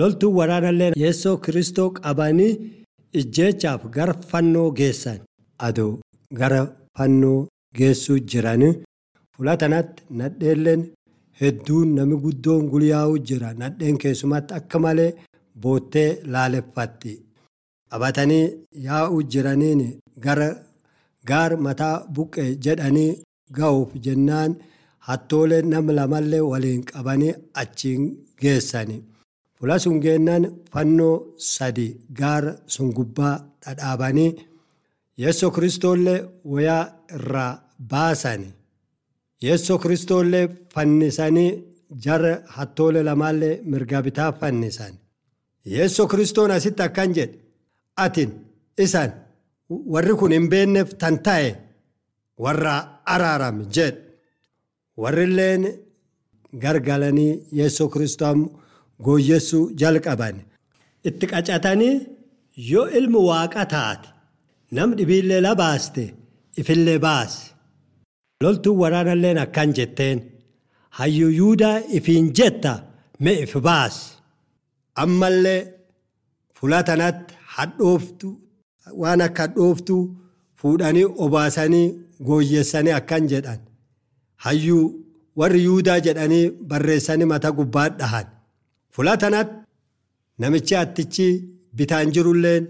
loltuun waraanallee yeessoo kiristoo qabanii ijjeechaaf gara fannoo geessan aduu gara fannoo geessuu jiran fulatanatti nadheelleen hedduun nami guddoon gulyaa'uu jira nadheen keessumatti akka malee boottee laaleffatti qabatanii yaa'uu jiraniin gara gaar mataa buqqee jedhanii ga'uuf jennaan hattoolee nama lamallee waliin qabanii achiin geessani. Fula sun geennaan fannoo sadi gaara sun gubbaa dhadhaabanii yeessoo kiristoollee wayaa irraa baasani. Yeessoo kiristoollee fannisanii jara hattoolee lamaallee mirga bitaa fannisan. Yeessoo kiristoon asitti akkan jedhe atin isan warri kun hin beekneef tan ta'e warra araarame jedhe. Warrilleen gargalanii yeessoo kiristoon gooyyessuu jalqaban. Itti qacatanii yoo ilmi waaqa taate nam dhibiillee la baaste ifillee baase. Loltuun waraanalleen akkan jetteen hayyuu yuudaa ifiin jetta mee if baase. Ammallee fulatanatti hadhooftu waan akka hadhooftuu fuudhanii obaasanii gooyyessanii akkan jedhan. Hayyuu warri yuudaa jedhanii barreessanii mata gubbaa dhahan. Fulatanatti namichi attichi bitaan jirulleen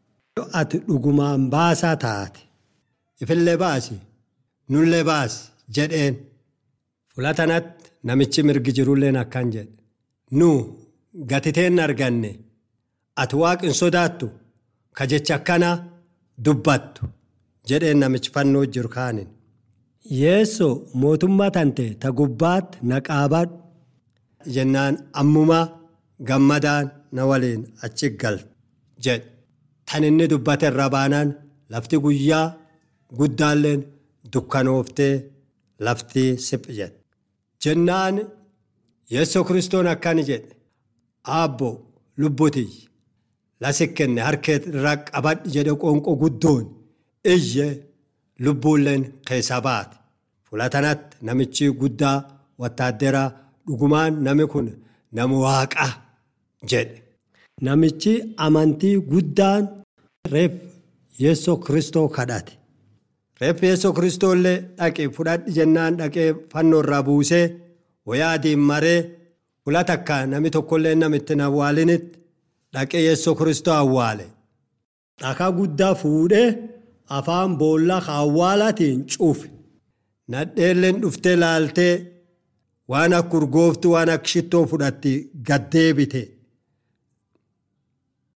ati dhugumaan baasaa taate. Ifillee baasi nullee baasi jedheen. Fulatanatti namichi mirgi jirulleen akkan jedhe. Nu gatiteen arganne ati waaqin sodaattu ka jecha akkana dubbattu jedheen namichi fannoo jiru kaanin. Yeessoo mootummaa tante ta gubbaatti na qaabadhu jennaan ammumaa gammadaan na waliin achi gal jedhe. Tan inni dubbate irra baanaan lafti guyyaa guddaalleen dukkanooftee lafti siphi jedhe. Jennaan yeessoo kiristoon akkani jedhe aabbo lubbutii lasi kenne harkee irraa qabadhi jedhe qoonqoo guddoon iyye lubbuulleen keessa baate. Fulatanatti namichi guddaa wattaadderaa dhugumaan nami kun nama waaqaa jedhe. Namichi amantii guddaan reef yeessoo kiristoo kadhate. Reef yeessoo kiristoo illee dhaqee fudhadhi jennaan dhaqee fannoo irraa buusee wayaa adiin maree fula takka nami tokkollee namitti hin awwaalinitti dhaqee yeessoo kiristoo awwaale. Dhakaa guddaa fuudhee afaan boollaa awwaalatiin cufe. Nadheelleen dhuftee laaltee waan akka urgooftuu waan akka shittoo fudhatti gad deebite.